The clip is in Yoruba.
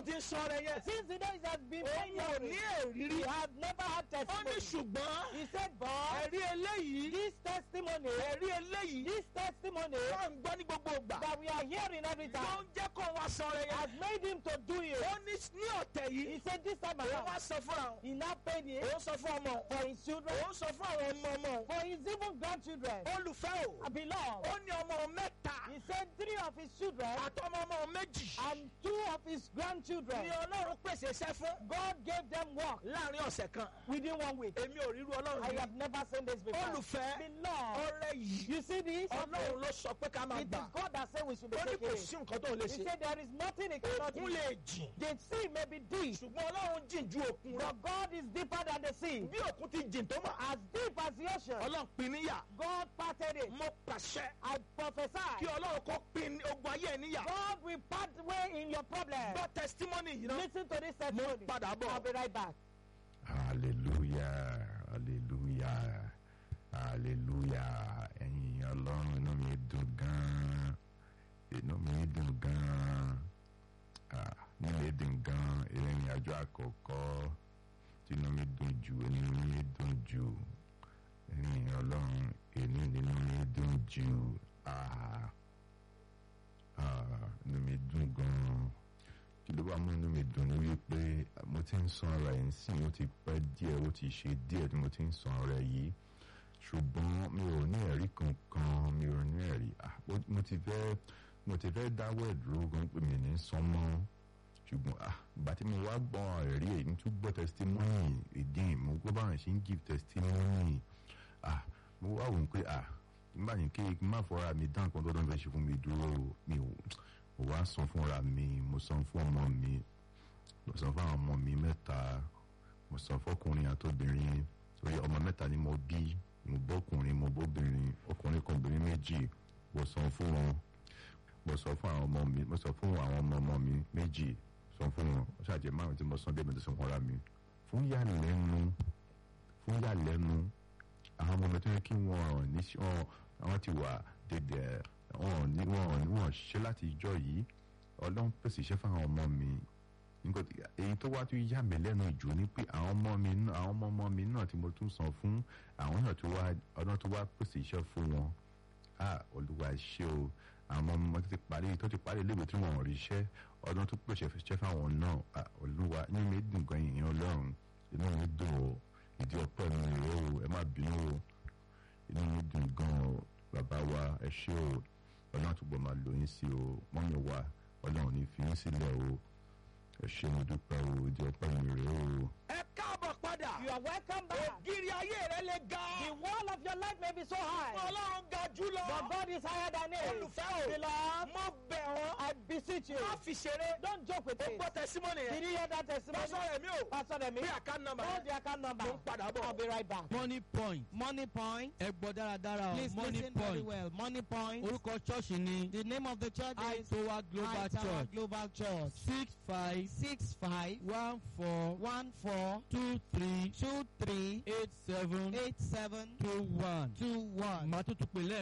ti ń sọ rẹ yẹn. Since the days has been òun ò ní èrírí. he had never had ó ní testimony. ṣùgbọ́n He said, but ẹ̀rí eléyìí this testimony, ẹ̀rí eléyìí this testimony wọ́n ń gbọ́ ní gbogbo ìgbà. that we are hearing every ló time ń jẹ́ kó wá sọ rẹ has yẹn. made him to do it. ó ní ní ọ̀tẹ̀ He yìí. said this time òun wá around, sọ fúnra òun. he now paid it òun sọ fún ọmọ òun. for his children, òun sọ fún àwọn ọmọ ọmọ òun. for his even grandchildren. olùfẹ́ o. I belong. ó ní ọmọ òun mẹ́ta. He said three of his children àtọmọ ọmọ òun méjì. and two of his grandchildren. ni ọlọ́run pèsè iṣẹ́ fún. God gave them work láàrin ọ̀sẹ̀ kan. within one week. èmi ò ríru ọlọ́run I rí. have never seen this before. olùfẹ́ Beloved, ọrẹ yìí. you see this? ọlọ́run ló sọ pé ká máa It is gbà. God that said we should be ó ní taking kò it. sí nǹkan tó lè He ṣe. said there is nothing he cannot òkun do. lè jìn. The sea may be deep, ṣùgbọ́n ọlọ́run jìn ju òkun lọ. but God is deeper than the sea. bí òkun ti jìn tó mọ̀. As deep as the ocean, ọlọ́run pin níyà. God parted it. mo pàṣẹ I kí prophesy. ọlọ́run kó pin ogun ayé ẹ̀ níyà. God will part way in your problem. gbọ́ testimony yìí náà. Listen to this mo testimony. padà bọ̀. I'll be right back. hallelujah hallelujah hallelujah ẹ̀yin ọlọ́run inú mi dùn gan-an inú mi dùn gan-an Ah, inú mi dùn gan-an ìrìn àjò àkọ́kọ́ tí inú mi dùn jù inú mi dùn jù ẹ̀yin ọlọ́run inú inú mi dùn jù Ah, ah, inú mi dùn gan-an kí ló bá mú inú mi dùn ní wípé mo ti ń san ara ẹ̀ ń sìn ó ti pẹ́ díẹ̀ ó ti ṣe díẹ̀ tí mo ti ń san ara ẹ̀ yìí ṣùgbọ́n mi ò ní ẹ̀rí kankan mi ò ní ẹ̀rí Ah, mo- mo ti fẹ́ mo ti fẹ́ dáwọ́ ẹ̀ dúró gan pé mi ní san mọ́ ṣùgbọ́n ah ìgbà tí mo wá gbọ́ ẹ̀rí ẹ̀ ní tún gbọ́ testimony again mo gbọ́ báwọn ṣe ń give testimony ah mo wá wò ó pé ah nígbà yẹn kí n má fọra mi dán nǹkan tó dán fẹ́ ṣe fún mi dúró mi ò mo wá san fúnra mi mo san fún ọmọ mi mo san fún àwọn ọmọ mi mẹ́ta mo san fọkùnrin àtobìnrin torí ọmọ mẹ́ta ni mo bí mo bọ́kùnrin mo bóbìnrin ọkùnrin kan obìnrin méjì mo san fún wọn mo sọ fún àwọn ọmọ mi mo sọ fún àwọn ọmọ ọmọ mi méjì sọ fún wọn ó ṣàjẹ márùn tí mo san dé mi tó san fúnra mi fún yàlẹ́nu fún yàlẹ́nu àwọn ọmọ mi tó yẹ kí wọ́n ní sí- wọ́n àwọn ti wà dédé wọn ní wọn ní wọn ṣiṣẹ́ láti ìjọ yìí ọlọ́run pèsè iṣẹ́ fún àwọn ọmọ mi nǹkan tí- èyí tó wá tún yà mí lẹ́nu jù ni pé àwọn ọmọ mi náà àwọn ọmọ ọmọ mi náà tí mo tún san fún àwọn náà tó wá ọlọ́run tó wá pèsè iṣẹ́ fún wọn ah olúwa ṣé o àwọn ọmọ tó ti parí tó ti parí iléèwé tí wọn ò rí iṣẹ́ ọdún tó pèsè iṣẹ́ fáwọn náà ah olúwa inú mi dùn gan ìyẹn ọlọ́run inú mi dùn o ìdí ọpẹ́ mi rèé o ẹ má bínú o inú mi dùn gan o bàbá wa ẹ ṣé o ọlọ́run àtúbọ̀ máa lò yín sí o mọ́mí wa ọlọ́run ní fi yín sílẹ̀ o ẹ ṣé mo dúpẹ́ o ìdí ọpẹ́ mi rèé o. ẹ káàbọ̀ padà. You are welcome back. ògiri ayé rẹ lè ga. The wall of your life may be so high, ọlọ́run ga jù lọ. but God is higher than it. olùfẹ́ o. Beloved, mo bẹ̀ ọ́. I beseech you, má fi ṣeré. don't joke with ó it. gbọ́ testimony Did yẹn. you hear that testimony? pásọ rẹ̀ mi o. Pastor Demi, bí àká nàmbà hold yẹn. the account number. mo ń padà bọ̀. I'll be right back. money point Money point. ẹ gbọ́ dáradára o Please money listen very point well. Money point. orúkọ ṣọ́ọ̀ṣì ni The name of the church is aitowa global High Tower church Global Church. six five Six five one four one four two three two three eight seven eight seven two one two one. màá tún tún pè lẹ́ẹ̀